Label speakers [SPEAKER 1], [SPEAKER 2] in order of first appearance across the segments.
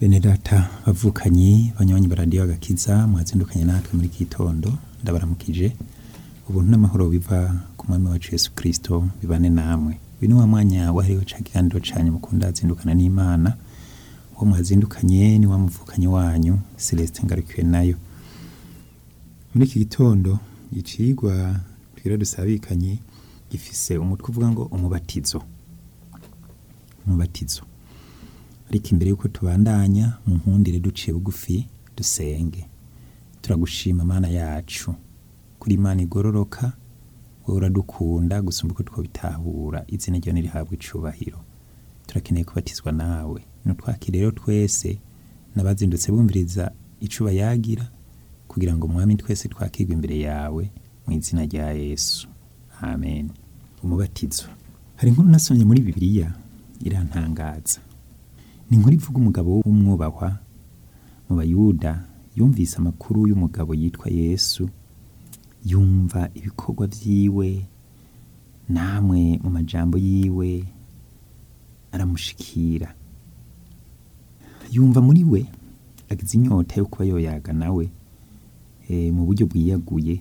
[SPEAKER 1] bene data bavukanyi banywanyi baradiyo agakiza mwazindukanye natwe muri iki gitondo ndabaramukije ubuntu n'amahoro biva ku mwami wacu yesu kristo bibane namwe uyu ni wa mwanya wahariwe ca kiganiro canyu mukunda zindukana n'imana uwo mwazindukanye ni wa muvukanyi wanyu celestin ngarukiwe nayo muri iki gitondo icigwa twira dusabikanye gifise umutwe uvuga ngo umubatizo umubatizo ariko imbere yuko tubandanya mu nkundire duciye bugufi dusenge turagushima mana yacu kuri imana igororoka wowe uradukunda gusumba uko twobitahura izina ryawe nirihabwa icubahiro turakeneye kubatizwa nawe nutwakire rero twese n'abazindutse bumviriza icuba yagira kugira ngo mwami twese twakirwe imbere yawe mu izina rya yesu amen umubatizo hari inkuru nasomye muri bibiliya irantangaza ni inkuru ivuga umugabo w'umwubahwa mu bayuda yumvise amakuru y'umugabo yitwa yesu yumva ibikorwa vyiwe namwe mu majambo yiwe aramushikira yumva muri we agize inyota yo kuba yoyaga nawe e, mu buryo bwiyaguye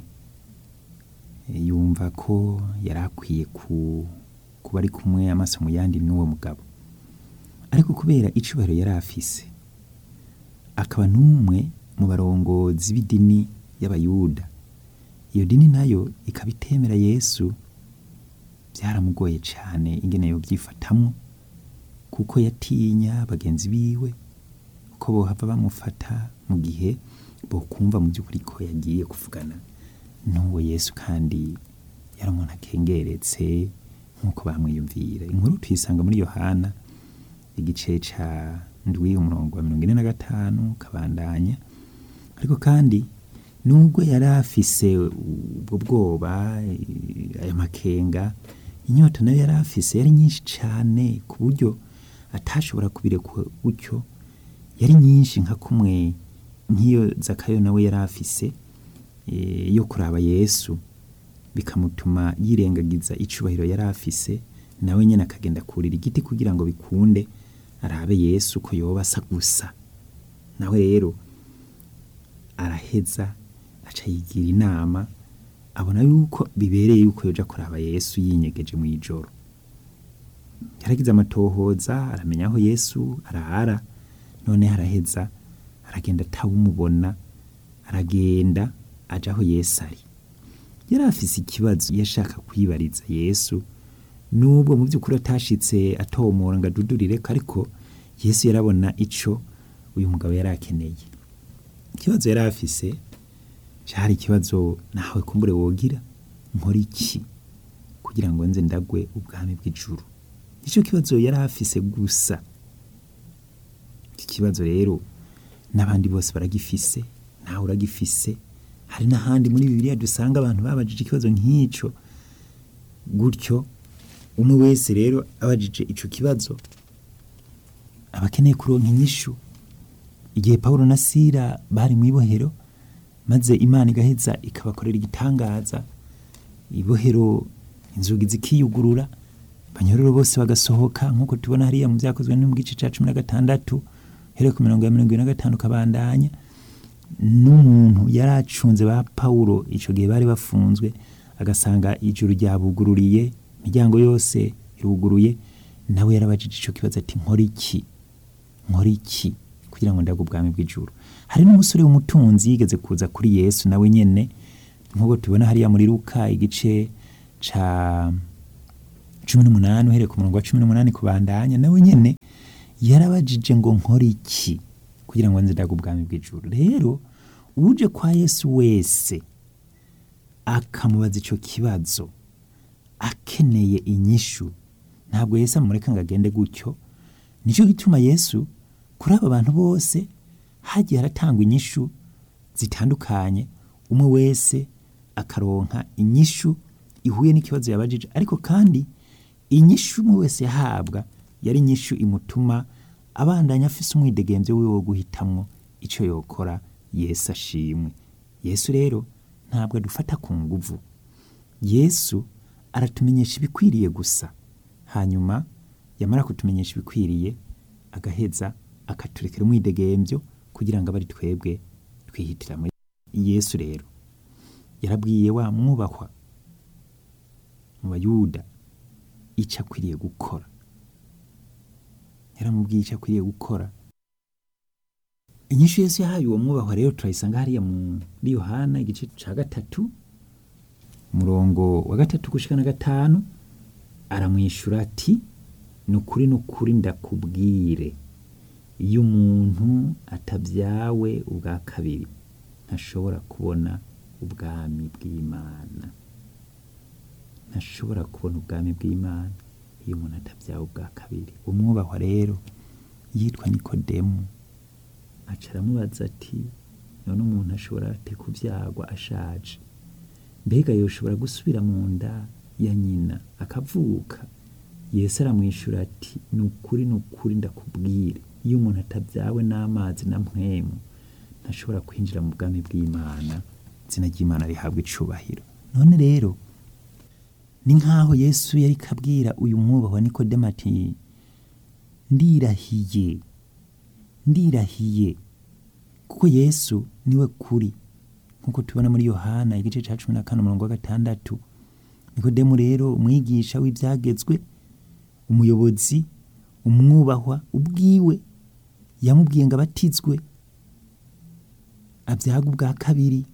[SPEAKER 1] e, yumva ko yari akwiye ku, kuba ari kumwe amaso mu yandi n'uwo mugabo ariko kubera icubahiro yari afise akaba n'umwe mu barongozi b'idini y'abayuda iyo dini nayo ikaba itemera yesu byaramugoye cyane ingene yobyifatamwo kuko yatinya bagenzi biwe ko bohava bamufata mu gihe bokumva mu by'ukuri ko yagiye kuvugana n'uwo yesu kandi yari umuntu akengeretse nk'uko bamwiyumvira inkuru tuyisanga muri yohana igice ca ndwi umurongo wa mirongo ine na gatanu kabandanya ariko kandi nubwo yari afise ubwo bwoba aya makenga inyota nayo yari afise yari nyinshi cane ku buryo atashobora kubirekwa gutyo yari nyinshi nka kumwe nk'iyo zakayo nawe yari afise e, yo kuraba yesu bikamutuma yirengagiza icubahiro yari afise nawe nyene akagenda kurira igiti kugira ngo bikunde arabe yesu ko yoba asa gusa nawe rero araheza aca yigira inama abona yuko bibereye yuko yoja kuraba yesu yinyegeje mu ijoro yaragize amatohoza aramenya aho yesu arara none araheza aragenda atawumubona aragenda aja aho yesu ari yari afise ikibazo yashaka kwibariza yesu nubwo mu by'ukuri atashitse atomora ngo adudurireko ariko yesu yarabona ico uyu mugabo yari akeneye ikibazo yari afise cari ikibazo nawe kumbure wogira nkora iki kugira ngo nze ndagwe ubwami bw'ijuru ico kibazo yari afise gusa iki kibazo rero n'abandi bose baragifise nawe uragifise hari n'ahandi muri bibiliya dusanga abantu babajije ikibazo nk'ico gutyo umwe wese rero abajije ico kibazo aba akeneye kuronka inyishu igihe pawulo na sira bari mu ibohero maze imana igaheza ikabakorera igitangaza ibohero inzugi zikiyugurura abanyororo bose bagasohoka nk'uko tubona hariya mu byakozwe no mu gice cya cumi na gatandatu hereye ku mirongo ya mirongo ine na gatanu kabandanya n'umuntu yari acunze ba pawulo ico gihe bari bafunzwe agasanga ijuru ryabugururiye imiryango yose iruguruye nawe yarabajije ico kibazo ati nkora iki nkora iki kugira ngo ndagwe ubwami bw'ijuru hari n'umusore w'umutunzi yigeze kuza kuri yesu nawe nyene nk'uko tubona hariya muri luka igice ca cumi n'umunani uhereye ku murongo wa cumi n'umunani kubandanya nawe nyene yarabajije ngo nkora iki kugira ngo nze ndagwe ubwami bw'ijuru rero uje kwa yesu wese akamubaza ico kibazo akeneye inyishu ntabwo yesu amureka ngo agende gutyo nicyo gituma yesu kuri aba bantu bose hagiye haratangwa inyishu zitandukanye umwe wese akaronka inyishu ihuye n'ikibazo yabajije ariko kandi inyishu umwe wese yahabwa yari inyishu imutuma abandanya afise umwidegemvyo wiwe wo guhitamwo ico yokora yesu ashimwe yesu rero ntabwo adufata ku nguvu yesu aratumenyesha ibikwiriye gusa hanyuma yamara kutumenyesha ibikwiriye agaheza akaturekera umwidegemvyo kugira ngo abe ari twebwe twihitiramo yesu rero yarabwiye wa mwubahwa mu bayuda icyo akwiriye gukora yaramubwiye icyo akwiriye gukora inyishu yesu yahaye uwo mwubahwa rero turayisanga hariya muri yohana igice ca gatatu umurongo wa gatatu gushika na gatanu aramwishura ati ni ukuri ni ukuri ndakubwire iyo umuntu atabyawe ubwa kabiri ntashobora kubona ubwami bw'imana ntashobora kubona ubwami bw'imana iyo umuntu atabyawe ubwa kabiri umwubahwa rero yitwa nikodemu aca aramubaza ati none umuntu ashobora ate kubyagwa ashaje mbega yoshobora gusubira mu nda ya nyina akavuka yesu aramwishyura ati ni ukuri ni ukuri ndakubwire iyo umuntu atabyawe n'amazi na mpwemu ntashobora kwinjira mu bwami bw'imana izina ry'imana rihabwa icubahiro none rero ni nk'aho yesu yari kabwira uyu mwubahwa nikodemu ati ndirahiye ndirahiye kuko yesu niwe kuri nk'uko tubona muri yohana igice cya cumi na kane umurongo wa gatandatu nikodemu rero umwigisha w'ibyagezwe umuyobozi umwubahwa ubwiwe yamubwiye ngo abatizwe abyaga ubwa kabiri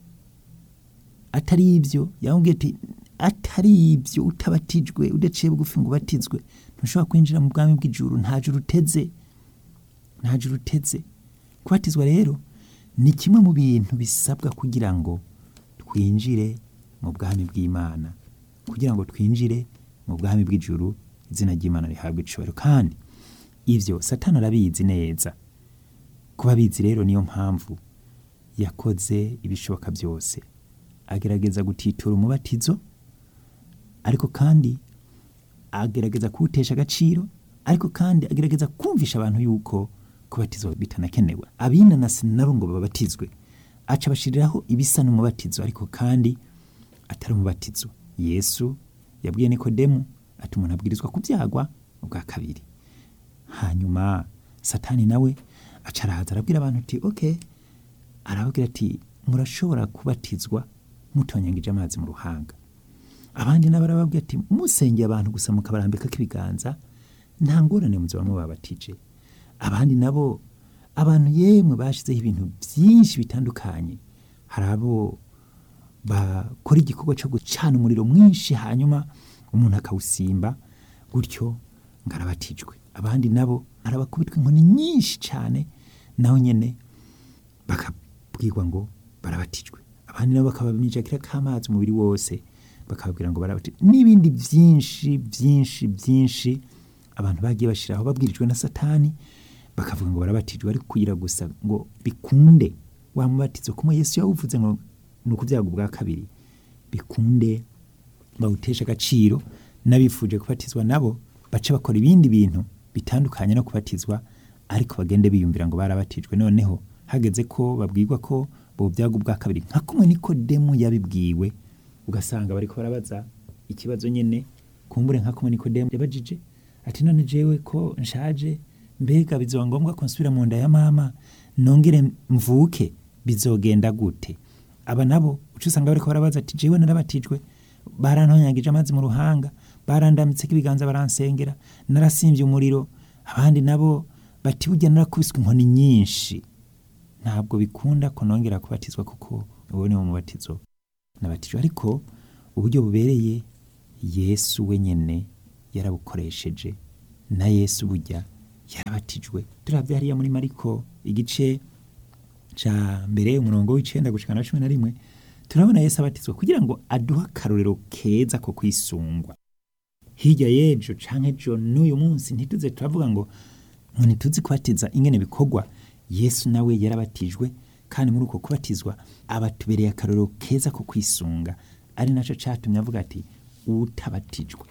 [SPEAKER 1] atari ibyo yamubwiye ati atari ibyo utabatijwe udaciye bugufi ngo ubatizwe ntushobora kwinjira mu bwami bw'ijuru nta juru uteze nta juru uteze kubatizwa rero ni kimwe mu bintu bisabwa kugira ngo twinjire mu bwami bw'imana kugira ngo twinjire mu bwami bw'ijuru izina ry'imana rihabwa icubahiro kandi ibyo satani arabizi neza kuba abizi rero niyo mpamvu yakoze ibishoboka byose agerageza gutitura umubatizo ariko kandi agerageza kuwutesha agaciro ariko kandi agerageza kumvisha abantu yuko kubatizwa bitanakenewe abinanasi nabo ngo babatizwe aca abashiriraho ibisa n'umubatizo ariko kandi atari umubatizo yesu yabwiye nikodemu ati umuntu abwirizwa kubyagwa ubwa kabiri hanyuma satani nawe aca arahaza arabwira abantu ati ok arababwira ati murashobora kubatizwa mutonyangije amazi mu ruhanga abandi nabo arababwira ati musengeye abantu gusa mukabarambikako ibiganza nta ngorane muzaba mubabatije abandi nabo abantu yemwe bashizeho ibintu byinshi bitandukanye hari abo bakora igikorwa cyo gucana umuriro mwinshi hanyuma umuntu akawusimba gutyo ngo arabatijwe abandi nabo arabakubitwa inkoni nyinshi cyane naho nyine bakabwirwa ngo barabatijwe abandi nabo bakabamijakira k'amazi umubiri wose bakababwira ngo barabatijwe n'ibindi byinshi byinshi byinshi abantu bagiye bashyiraho babwirijwe na satani bakavuga ngo barabatijwe ariko kugira gusa ngo bikunde wa mubatizo kumwe yesu yawuvuze ngo ni ukubyaga ubwa kabiri bikunde bawutesha agaciro n'abifuje kubatizwa nabo bace bakora ibindi bintu bitandukanye no kubatizwa ariko bagende biyumvira ngo barabatijwe noneho hageze ko babwirwa ko bobyaga ubwa kabiri nka kumwe nikodemu yabibwiwe ugasanga bariko barabaza ikibazo nyene kumbure nka kumwe nikodemu yabajije ati none jewe ko nshaje mbega bizoba ngombwa ko nsubira mu nda ya mama nongere mvuke bizogenda gute aba nabo uca usanga bariko barabaza ati jewe narabatijwe barantonyagije amazi mu ruhanga barandamitseko ibiganza baransengera narasimbye umuriro abandi nabo bati burya narakubiswe inkoni nyinshi ntabwo bikunda ko nongera kubatizwa kuko uwo ni wo mubatizo nabatijwe ariko uburyo bubereye yesu wenyene yarabukoresheje na yesu burya yarabatijwe turavye hariya muri mariko igice ca mbere umurongo w'icenda gushika na cumi na rimwe turabona yesu abatizwa kugira ngo aduhe akarorero keza ko kwisungwa hirya y'ejo canke ejo n'uyu munsi ntituze turavuga ngo ngo ntituzi kubatiza ingene bikorwa yesu nawe yarabatijwe kandi muri uko kubatizwa abatubereye akarorero keza ko kwisunga ari naco catumye avuga ati utabatijwe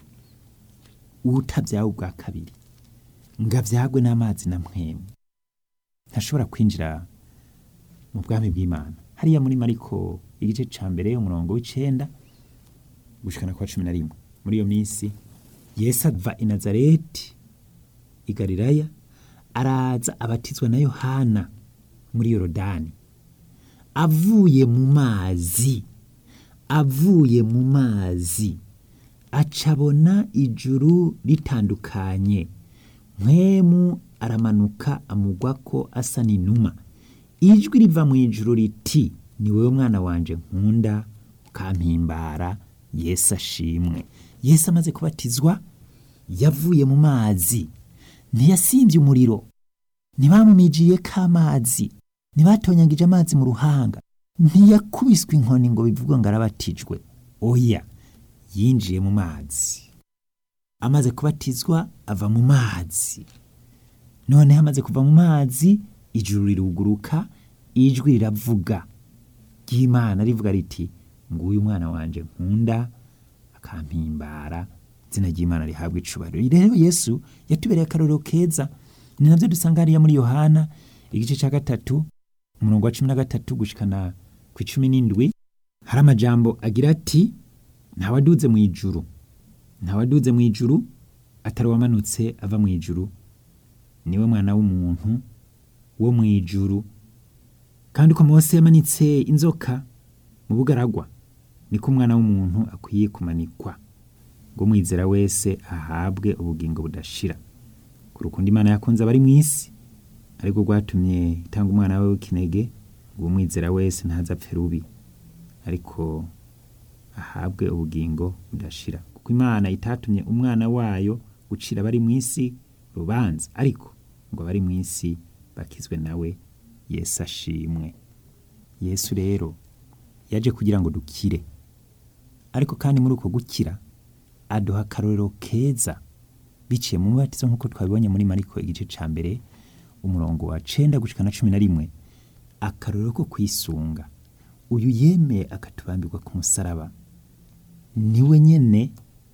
[SPEAKER 1] utabyawe ubwa kabiri ngo abyagwe n'amazi na mpwemu ntashobora kwinjira mu bwami bw'imana hariya muri mariko igice ca mbere umurongo w'icenda gushikana kwa cumi na rimwe muri iyo minsi yesu ava i nazareti i galilaya araza abatizwa na yohana muri yorodani avuye mu mazi avuye mu mazi acabona ijuru ritandukanye mpwemu aramanuka amugwako asa n'inuma ijwi riva mu ijuru riti ni wowe mwana wanje nkunda ukampimbara yesu ashimwe yesu amaze kubatizwa yavuye mu mazi ntiyasimbye umuriro ntibamumijiye k'amazi ntibatonyagije amazi mu ruhanga ntiyakubiswe inkoni ngo bivugwe ngo arabatijwe oya yinjiye mu mazi amaze kubatizwa ava mu mazi noneho amaze kuva mu mazi ijuru riruguruka ijwi riravuga ry'imana rivuga riti nguyu umwana wanje nkunda akampimbara izina ry'imana rihabwa icubahiro rero yesu yatubereye akarorero keza ni nabyo dusanga hariya muri yohana igice cya gatatu umurongo wa cumi na gatatu gushikana ku icumi n'indwi hari amajambo agira ati ntawaduze mu ijuru ntawaduze mu ijuru atari uwamanutse ava mu ijuru niwe mwana w'umuntu wo mu ijuru kandi uko mose yamanitse inzoka mu bugaragwa niko umwana w'umuntu akwiye kumanikwa ngo umwizera wese ahabwe ubugingo budashira ku rukundo imana yakunze abari mu isi ariko rwatumye itanga umwana we w'ikinege ngo umwizera wese ntazapfe rubi ariko ahabwe ubugingo budashira kuko imana itatumye umwana wayo gucira abari mu isi rubanza ariko ngo abari mu isi bakizwe nawe yesu ashimwe yesu rero yaje kugira ngo dukire ariko kandi muri uko gukira aduha akarorero keza biciye mu mubatizo nk'uko twabibonye muri mariko igice cya mbere umurongo wa cenda gushika na cumi na rimwe akarorero ko kwisunga uyu yemeye akatubambirwa ku musaraba niwe nyene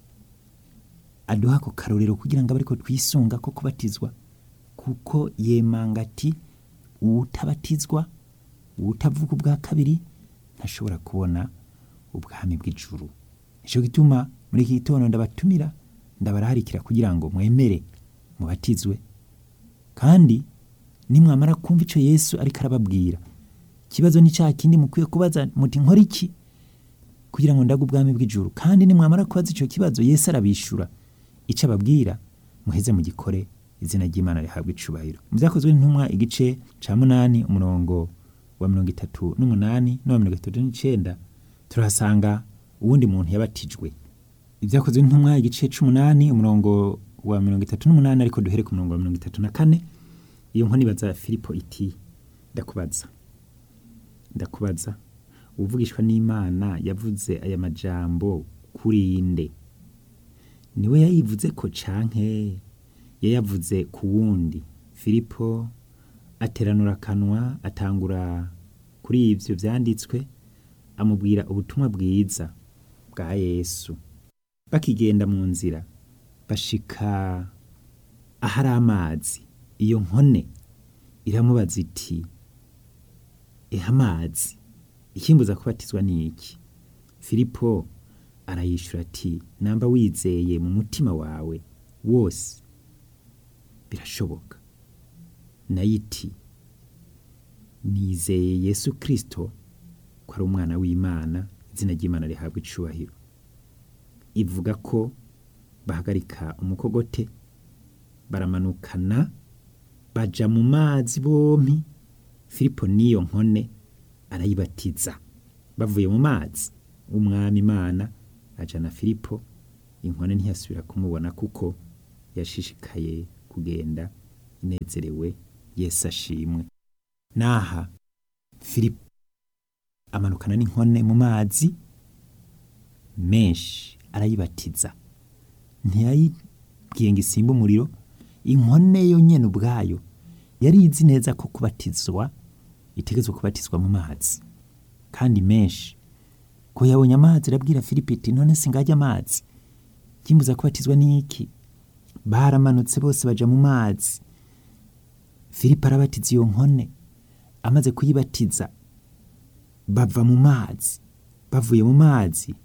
[SPEAKER 1] aduha ako karorero kugira ngo abe ariko twisunga ko kubatizwa kuko yemanga ati uwutabatizwa uwutavuga ubwa kabiri ntashobora kubona ubwami bw'ijuru nicyo gituma muri iki gitondo ndabatumira ndabararikira kugira ngo mwemere mubatizwe kandi nimwamara kumva icyo yesu ariko arababwira ikibazo ni cya kindi mukwiye kubaza muti nkora iki kugira ngo ndague ubwami bw'ijuru kandi nimwamara kubaza icyo kibazo yesu arabishura icyo ababwira muheze mu gikore izina ry'imana rihabwa icubahiro mu byakozwe n'intumwa igice cya munani umurongo wa mirongo itatu n'umunani n'uwa mirongo itatu n'icyenda turahasanga uwundi muntu yabatijwe ibyakozwe n'intumwa igice c'umunani umurongo wa mirongo itatu n'umunani ariko duhere ku murongo wa mirongo itatu na kane iyo nkoni ibaza filipo iti ndakubaza ndakubaza uvugishwa n'imana yavuze aya majambo kuri nde niwe yayivuze ko canke yayavuze ku wundi filipo ateranura akanwa atangura kuri ivyo vyanditswe amubwira ubutumwa bwiza bwa yesu bakigenda mu nzira bashika ahari amazi iyo nkone iramubaza iti eha amazi ikimbuza kubatizwa ni iki filipo arayishura ati namba wizeye mu mutima wawe wose birashoboka nayo iti nizeye yesu kirisito ko ari umwana w'imana izina ry'imana rihabwa icubahiro ivuga ko bahagarika umukogote baramanukana baja mu mazi bompi filipo n'iyo nkone arayibatiza bavuye mu mazi umwami imana ajana filipo inkone ntiyasubira kumubona kuko yashishikaye kugenda inezerewe yesu ashimwe naha filipo amanukana n'inkone mu mazi menshi arayibatiza ntiyayibwiye ngo isimbe umuriro inkone yo nyene ubwayo yari izi neza ko kubatizwa itegetswe kubatizwa mu mazi kandi menshi ko yabonye amazi arabwira filipo iti none singajya amazi kimbuza kubatizwa n'iki baramanutse bose baja mu mazi filipo arabatiza iyo nkone amaze kuyibatiza bava mu mazi bavuye mu mazi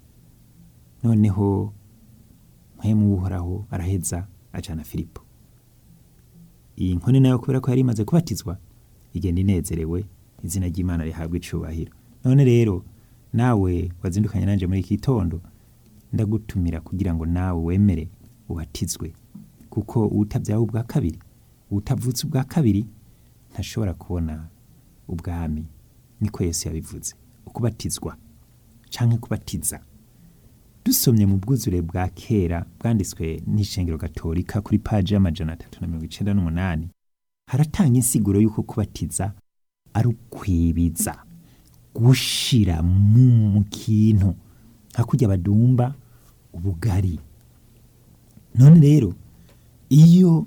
[SPEAKER 1] noneho mpwemu w'uhoraho araheza ajana filipo iyi nkone nayo kubera ko yari imaze kubatizwa igenda inezerewe izina ry'imana rihabwa icubahiro none rero nawe wazindukanye nanje muri iki gitondo ndagutumira kugira ngo nawe wemere ubatizwe kuko uwutabyawe ubwa kabiri uwutavutse ubwa kabiri ntashobora kubona ubwami niko yesu yabivuze ukubatizwa canke kubatiza dusomye mu bwuzure bwa kera bwanditswe n'ishengero gatolika kuri paji y'amajana atatu na mirongo icenda n'umunani haratanga insiguro y'uko kubatiza ari ukwibiza gushira mu mu kintu nka kurya badumba ubugari none rero iyo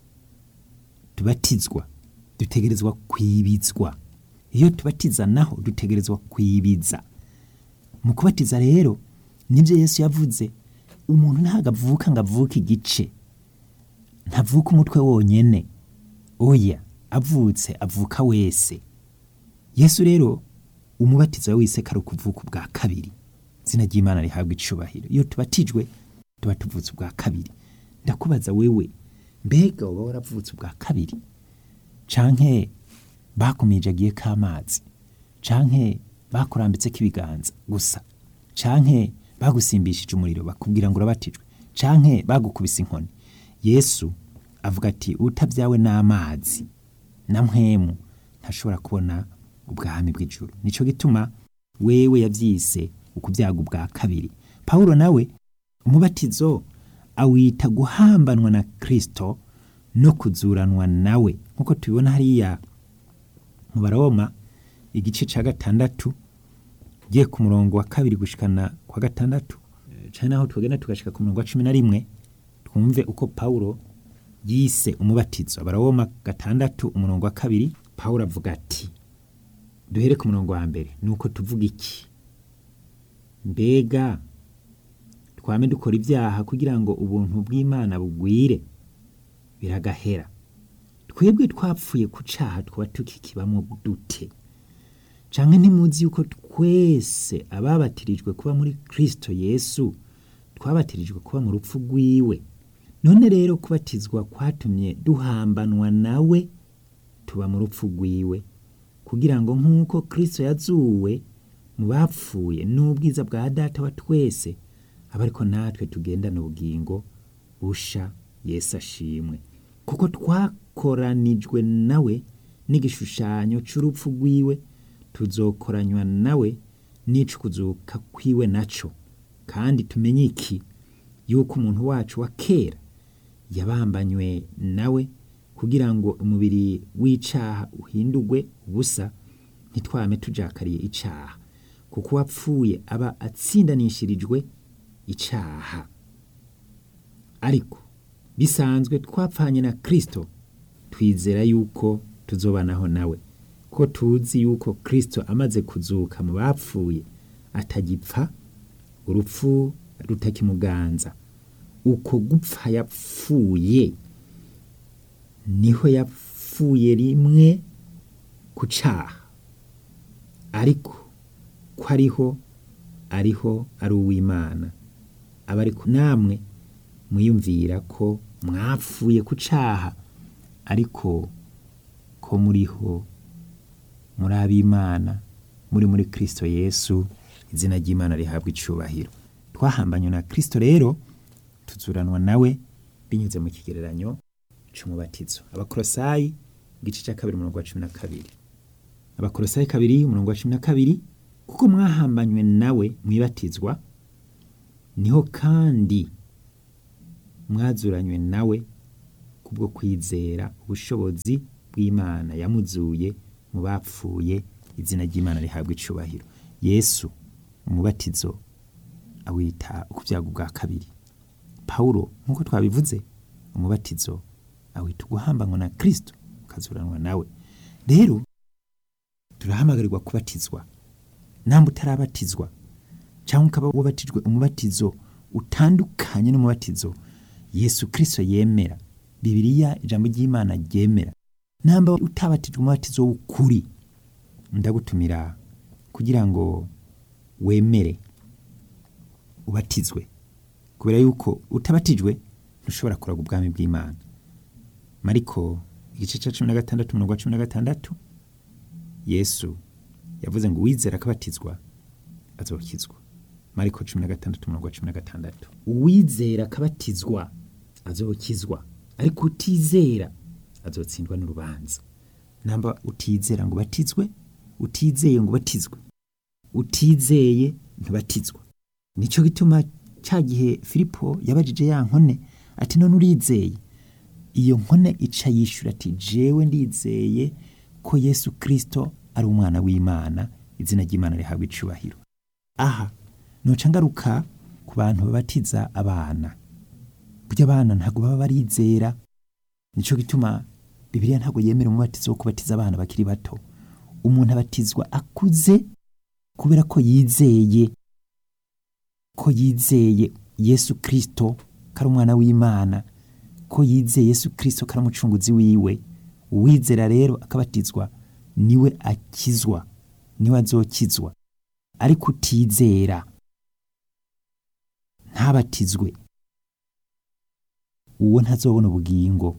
[SPEAKER 1] tubatizwa dutegerezwa kwibizwa iyo tubatiza naho dutegerezwa kwibiza mu kubatiza rero nibyo yesu yavuze umuntu ntabwo avuka ngo avuke igice ntavuka umutwe wonyene oya avutse avuka wese yesu rero umubatizo wese kari ukuvuka ubwa kabiri izina ry'imana rihabwa icubahiro iyo tubatijwe tuba tuvutse ubwa kabiri ndakubaza wewe mbega uba waravutse ubwa kabiri canke bakumijagiye k'amazi canke bakurambitseko ibiganza gusa canke bagusimbishije umuriro bakubwira ngo urabatijwe canke bagukubise inkoni yesu avuga ati utabyawe n'amazi na mpwemu ntashobora kubona ubwami bw'ijuru nico gituma wewe yavyise ukubyaga ubwa kabiri pawulo nawe umubatizo awita guhambanwa na kristo no kuzuranwa nawe nk'uko tubibona hariya mu baroma igice ca gatandatu giye ku murongo wa kabiri gushikana kwa gatandatu eh, canke naho tugenda tugashika ku murongo wa cumi na rimwe twumve uko pawulo yise umubatizo abaroma gatandatu umurongo wa kabiri pawulo avuga ati duhere ku murongo wa mbere nuko tuvuga iki mbega twame dukora ibyaha kugira ngo ubuntu bw'imana bugwire biragahera twebwe twapfuye ku caha twaba tukikibamwo dute canke ntimuzi yuko twese ababatirijwe kuba muri kristo yesu twabatirijwe kuba mu rupfu rwiwe none rero kubatizwa kwatumye duhambanwa nawe tuba mu rupfu rwiwe kugira ngo nk'uko kristo yazuwe mu bapfuye n'ubwiza bwa data wa twese aba ariko natwe tugendana ubugingo busha yesu ashimwe kuko twakoranijwe nawe n'igishushanyo c'urupfu rwiwe tuzokoranywa nawe n'ico kuzuka kwiwe naco kandi tumenye iki yuko umuntu wacu wa kera yabambanywe nawe kugira ngo umubiri w'icaha uhindurwe ubusa ntitwame tujakariye icaha kuko uwapfuye aba atsindanishirijwe icaha ariko bisanzwe twapfanye na kristo twizera yuko tuzobanaho nawe ko tuzi yuko kristo amaze kuzuka mu bapfuye atagipfa urupfu rutakimuganza uko gupfa yapfuye niho yapfuye rimwe ku caha ariko ko ariho ariho ari uw'imana aba ariko namwe mwiyumvira ko mwapfuye ku caha ariko ko muriho muri ab'imana muri muri kristo yesu izina ry'imana rihabwa icubahiro twahambanywe na kristo rero tuzuranwa nawe binyuze mu kigereranyo c'umubatizo abakorosayi igice ca kabiri umurongo wa cumi na kabiri abakorosayi kabiri umurongo wa cumi na kabiri kuko mwahambanywe nawe mwibatizwa niho kandi mwazuranywe nawe kubwo kwizera ubushobozi bw'imana yamuzuye mu bapfuye izina ry'imana rihabwa icubahiro yesu umubatizo awita ukubyaga ubwa kabiri pawulo nk'uko twabivuze umubatizo awita uguhambanwa na kristo ukazuranwa nawe rero turahamagarirwa kubatizwa namba utarabatizwa cyangwa ukaba wabatijwe umubatizo utandukanye n'umubatizo yesu kristo yemera bibiliya ijambo ry'imana ryemera namba utabatijwe umubatizo w'ukuri ndagutumira kugira ngo wemere ubatizwe kubera yuko utabatijwe ntushobora kuraga ubwami bw'imana mariko igice cya cumi na gatandatu umurongo wa cumi na gatandatu yesu yavuze ngo uwizera akabatizwa azokizwa mariko cumi na gatandatu umurongo wa cumi na gatandatu uwizera akabatizwa azokizwa ariko utizera azotsindwa n'urubanza namba utizera ngo ubatizwe utizeye ngo ubatizwe utizeye ntubatizwa nicyo gituma cya gihe filipo yabajije ya nkone ati none urizeye iyo nkone ica yishyura ati jewe ndizeye ko yesu kirisito ari umwana w'imana izina ry'imana rihabwa icubahiro aha noca ngaruka ku bantu babatiza abana burya abana ntabwo baba barizera nicyo gituma bibiliya ntabwo yemera umubatizo wo kubatiza abana bakiri bato umuntu abatizwa akuze kubera ko yizeye ko yizeye yesu kirisito ko ari umwana w'imana ko yizeye yesu kirisito ko ari umucunguzi wiwe uwizera rero akabatizwa niwe akizwa niwe azokizwa ariko utizera ntabatizwe uwo ntazobona ubugingo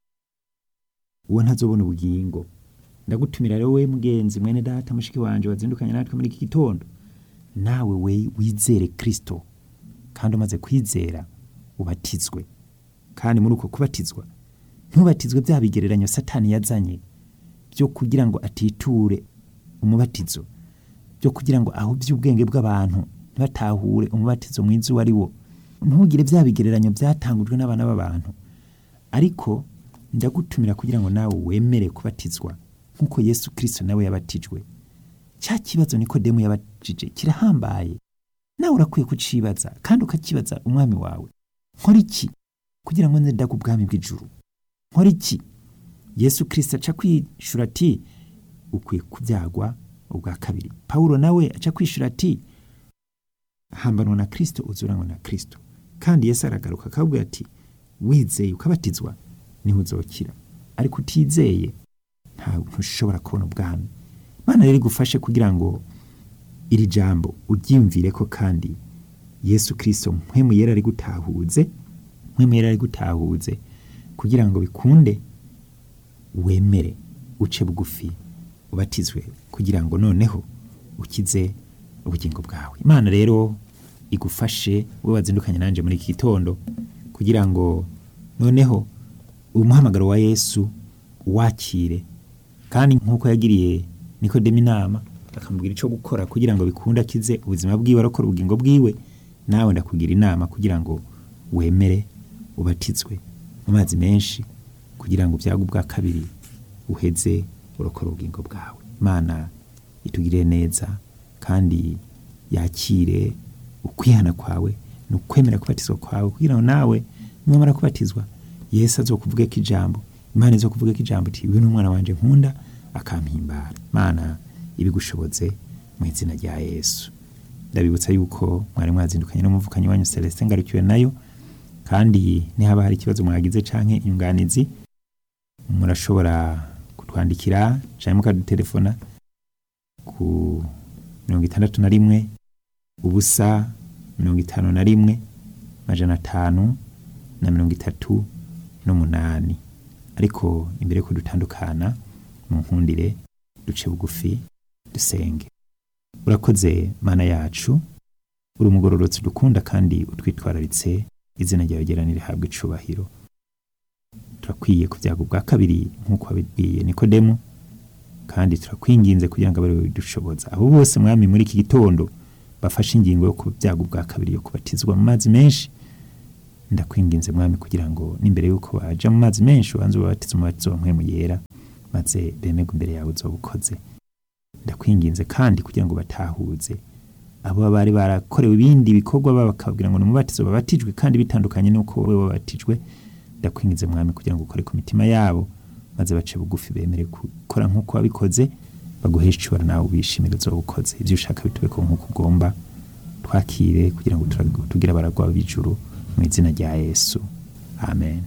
[SPEAKER 1] uwo ntazobona ubugingo ndagutumira rero we mugenzi mwene data mushiki wanje wazindukanye natwe muri iki gitondo nawe we wizere kirisito kandi umaze kwizera ubatizwe kandi muri uko kubatizwa ntubatizwe bya bigereranyo satani yazanye byo kugira ngo atiture umubatizo byo kugira ngo ahubye ubwenge bw'abantu ntibatahure umubatizo mwiza uwo ari wo ntugire bya bigereranyo byatangujwe n'abana b'abantu ariko ndagutumira kugira ngo nawe wemere kubatizwa nk'uko yesu kirisito nawe yabatijwe cya kibazo nikodemu yabajije kirahambaye nawe urakwiye kucibaza kandi ukakibaza umwami wawe nkora iki kugira ngo nze ndaga ubwami bw'ijuru nkora iki yesu kirisito aca kwishura ati ukwiye kubyagwa ubwa kabiri pawulo nawe aca kwishura ati hambanwa na kirisito uzuranywa na kirisito kandi yesu aragaruka akabwira ati wizeye ukabatizwa niho uzokira ariko utizeye ntabwo ushobora kubona ubwami Imana rero igufashe kugira ngo iri jambo uryiyumvire ko kandi yesu kirisito mpwemu yera ari gutahuze mpwemu yera ari gutahuze kugira ngo bikunde wemere uce bugufi ubatizwe kugira ngo noneho ukize ubugingo bwawe imana rero igufashe wowe wazindukanye nanjye muri iki gitondo kugira ngo noneho umuhamagaro wa yesu wakire kandi nk'uko yagiriye nikodemo inama akamubwira icyo gukora kugira ngo bikunde akize ubuzima bwiwe arokora ubugingo bwiwe nawe ndakugira inama kugira ngo wemere ubatizwe mu mazi menshi kugira ngo ubyago ubwa kabiri uheze urokora ubugingo bwawe imana itugirire neza kandi yakire ukwihana kwawe ni ukwemera kubatizwa kwawe kugira ngo nawe numara kubatizwa yesu azokuvuge ko ijambo imana izokuvuge ko ijambo iti uyu ni umwana wanjye nkunda akampimbara imana ibigushobotse mu izina rya yesu ndabibutsa yuko mwari mwazindukanye n'umuvukanyi wanyu celestin ngarukiwe nayo kandi nihaba hari ikibazo mwagize canke inyunganizi murashobora kutwandikira canke mukadutelefona ku mirongo itandatu na rimwe ubusa mirongo itanu na rimwe majana atanu na mirongo itatu n'umunani ariko imbere yuko dutandukana mu nkundire duce bugufi dusenge urakoze mana yacu uri umugororotsi dukunda kandi utwitwararitse izina ryawe ryera nirihabwa icubahiro turakwiye ku byago bwa kabiri nk'uko wabibwiye nikodemu kandi turakwinginze kugira ngo abe bidushoboza abo bose mwami muri iki gitondo bafashe ingingo yo ku byago bwa kabiri yo kubatizwa mu mazi menshi ndakwinginze mwami kugira ngo n'imbere y'uko baja mu mazi menshi ubanze ubabatize umubatizo wa mpwemu yera maze bemerwe imbere yawe uzoba ukoze ndakwinginze kandi kugira ngo batahuze abo bari barakorewe ibindi bikorwa bakabwira ngo ni umubatizo babatijwe kandi bitandukanye n'uko wowe wabatijwe ndakwinginze mwami kugira ngo ukore ku mitima yabo maze bace bugufi bemere gukora nk'uko wabikoze baguheshe icubara nawe ubishimire uzoba ukoze ibyo ushaka bitubeko nk'uko ugomba twakire kugira ngo tugire abaragwa b'ijuru mu izina rya yesu amen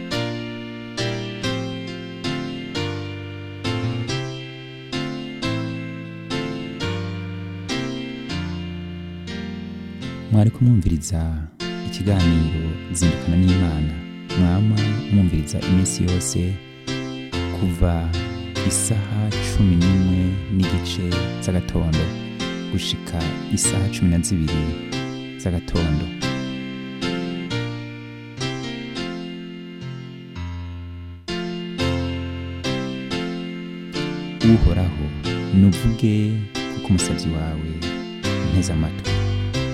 [SPEAKER 1] mwari kumwumviriza ikiganiro zindukana n'imana mwama mwumviriza iminsi yose kuva isaha cumi n'imwe n'igice z'agatondo gushika isaha cumi na zibiri z'agatondo uhoraho nuvuge kuko umusabyi wawe nteze amatwi